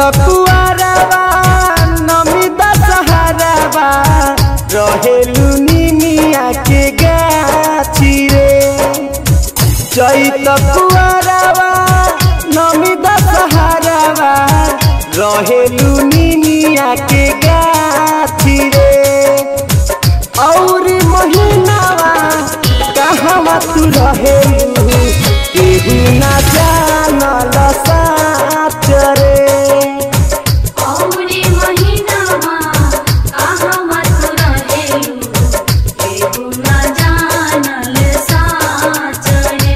कुआरवा नमी दशहरावा रहेलू निमिया के गाछी रे चैत कुआरवा नमी दशहरावा रहेलू निमिया के गाछी रे और महीनावा कहवा तू रहेलू केहू ना जानल साच रे औरे महिनामा कहवा तू रहेलु केहू ना जानल साच रे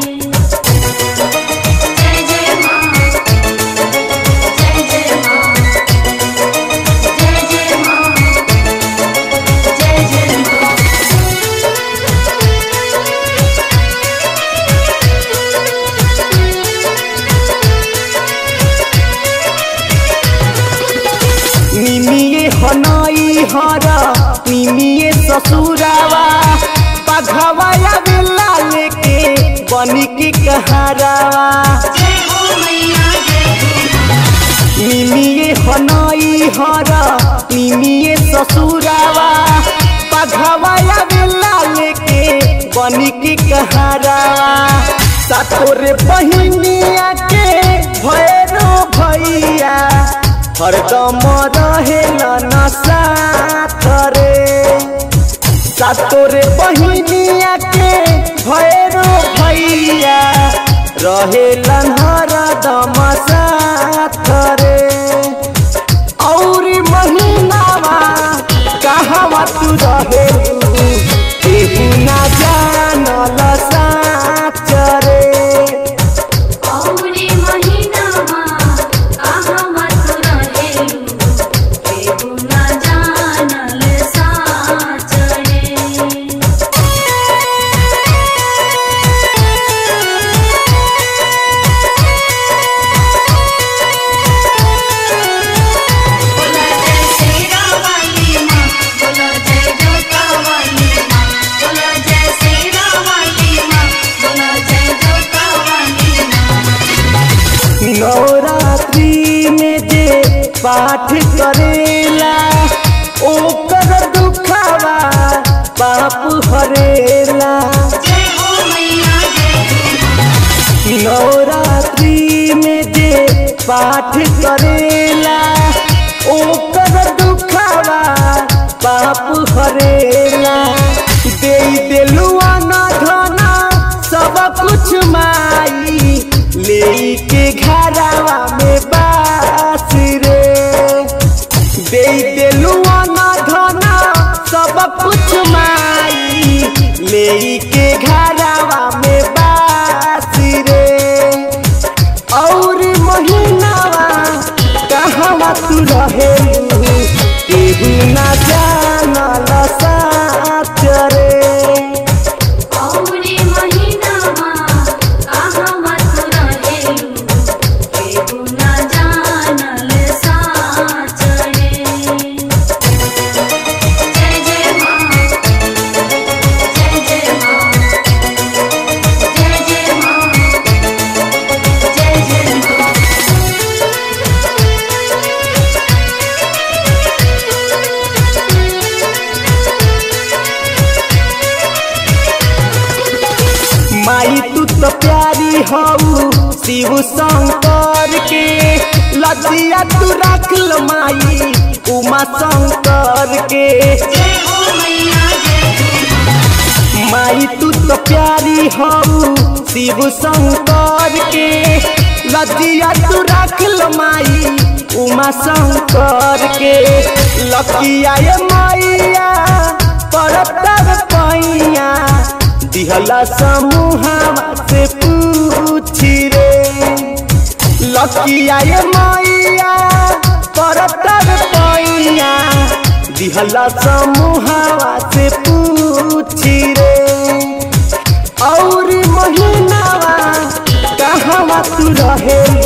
जय जय माँ जय जय माँ जय जय माँ जय जय माँ निमिये हनई हर निमिये ससुरावा पघवाया बेला लेके बनी के कहारावा जय हो मैया जय हो निमिये हनई हर निमिये ससुरावा पघवाया बेला लेके बनी के कहारावा सातोरे बहिनिया के भैरो भैया हरदम रहेल न साथ रे सातोरे बहिनिया के भैरो भैया रहेलन हरदम साथ रे और महीनावा कहवा तू रहेलू केहू ना जानल साच रे औरे महिनामा कहवा तू रहेलु केहू ना जानल साच रे बोला जय शेरा वाली माँ बोला जय जोता वाली माँ बोला जय शेरा वाली माँ बोला जय जोता वाली माँ नवरात्रि में जे पाठ करेला ओकर दुखावा पाप हरेला जय हो मैया जय हो नवरात्रि में जे पाठ करेला ओकर दुखावा पाप हरेला दे देलुआ न धना सब कुछ माई ले के घरावा में बास रे दे देलुआ न धना सब कुछ माई ले के घरावा में बास रे और महीनावा कहवा तू रहेलू केहू ना जानल साच रे औरे महिनामा कहवा तू रहेलु केहू ना जानल साच रे जय जय माँ जय जय माँ जय जय माँ जय जय माँ माई तू तो प्यारी हऊ शिव शंकर के लजिया तू रख लो माई उमा शंकर के जय हो मैया जय हो माई तू तो प्यारी हऊ शिव शंकर के लजिया तू रख लो माई उमा शंकर के लकिया ये मैया परतर पैया दिहला समूहवा से पूछी रे लकिया ये मैया परतर पैया दिहला समूहवा से पूछी रे और महीनावा कहवा तू रहेलू